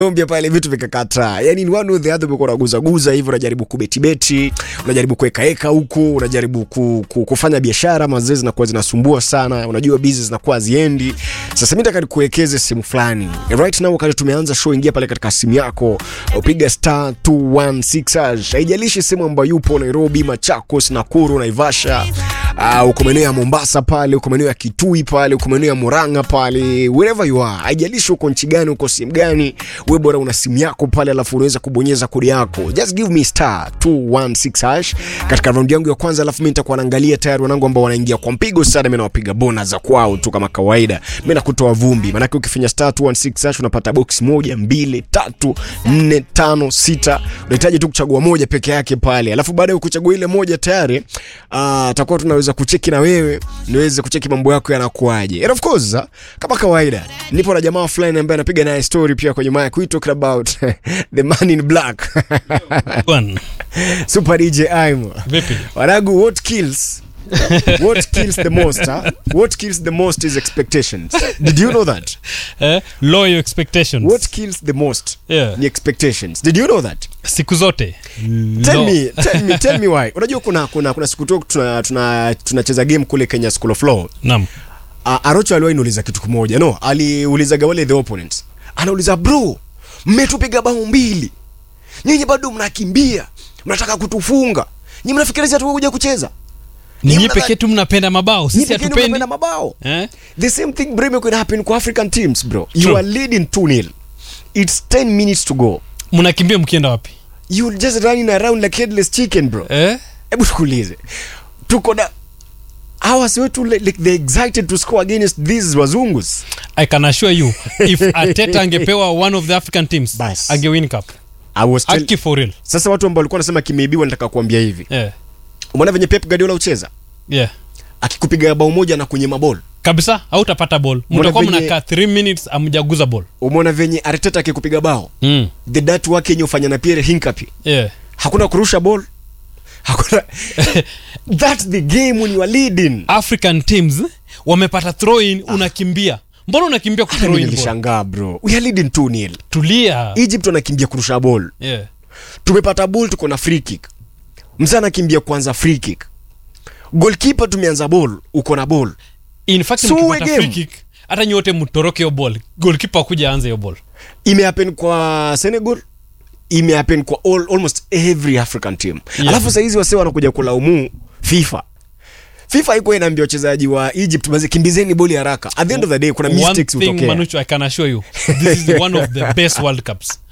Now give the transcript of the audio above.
Colombia pale vitu vikakataa. Yaani ni one or the other umekuwa unaguza guza hivi unajaribu kubetibeti, unajaribu kuweka eka huku, unajaribu ku, ku, kufanya biashara mazee zinakuwa zinasumbua sana. Unajua busy zinakuwa haziendi. Sasa mimi nataka nikuwekeze simu fulani. Right now wakati tumeanza show ingia pale katika simu yako, upiga star 216 hash. Haijalishi sehemu ambayo yupo Nairobi, Machakos, Nakuru, Naivasha. Uh, uko maeneo ya Mombasa pale, uko maeneo ya Kitui pale, uko maeneo ya Murang'a pale, wherever you are. Haijalishi uko nchi gani, uko simu gani, wewe bora una simu yako pale, alafu unaweza kubonyeza kodi yako. Just give me star 216 hash katika round yangu ya kwanza, alafu mimi nitakuwa naangalia tayari wanangu ambao wanaingia kwa mpigo sana, mimi nawapiga bona za kwao tu kama kawaida. Mimi nakutoa vumbi, maana ukifinya star 216 hash unapata box moja, mbili, tatu, nne, tano, sita. Unahitaji tu kuchagua moja peke yake pale, alafu baada ya kuchagua ile moja tayari ah, takuwa tunaweza kucheki na wewe niweze kucheki mambo yako yanakuaje. And of course, ah, kama kawaida nipo na jamaa fulani ambaye anapiga naye story pia kwenye mic. We talking about the man in black Bwana, Super DJ Aimo. vipi? Wanagu, what kills what kills the most huh? what kills the most is expectations did you know that Eh, lower your expectations. what kills the most Yeah. ni expectations did you know that Siku zote. tell Low. me tell me tell me why unajua kuna kuna kuna siku tu tuna tuna tunacheza game kule Kenya School of Law Naam. uh, Arocho aliwahi niuliza kitu kimoja no aliulizaga wale the opponents anauliza bro mmetupiga bao mbili nyinyi bado mnakimbia mnataka kutufunga nyinyi mnafikiria sisi hatukuja kucheza Ninyi mnadhani- pekee tu mnapenda mabao, Nyinyi sisi pekee ndio hatupendi. mnapenda mabao Eh? the same thing bro could happen kwa African teams bro you True. are leading 2-0 it's 10 minutes to go Mnakimbia mkienda wapi? you just running around like headless chicken bro Eh? hebu tukuulize tuko na hawa si wetu like, like they excited to score against these wazungus I can assure you if Ateta angepewa one of the African teams, Bas. angewin cup. I was tell... Aki for real. sasa watu ambao walikuwa wanasema kimeibiwa nataka kuambia hivi Yeah. umeona venye Pep Guardiola ucheza Yeah. akikupiga bao moja na kwenye mabol Kabisa hautapata ball. Mbona Mtakuwa venye- mnakaa 3 minutes amjaguza ball. umeona venye Arteta akikupiga bao Mm. the dat wake yenye ufanya na Pierre Hincapié Yeah. hakuna kurusha ball hakuna that's the game when you are leading African teams wamepata throw in unakimbia. Mbona unakimbia ku Hata throw mimi in ball? nilishangaa bro we are leading 2-0 Tulia. Egypt wanakimbia kurusha ball Yeah. tumepata ball tuko na free kick mzee anakimbia kwanza free kick goalkeeper tumeanza ball uko na ball In fact So mkipata game. free kick hata nyote mtoroke hiyo ball. Goalkeeper akuja aanze hiyo ball. imehappen kwa Senegal imehappen kwa all, almost every African team Yeah. alafu saizi wase wanakuja kulaumu FIFA FIFA iko inaambia wachezaji wa Egypt basi kimbizeni boli haraka at the end of the day kuna One mistakes thing hutokea Manucho I can assure you this is one of the best World Cups.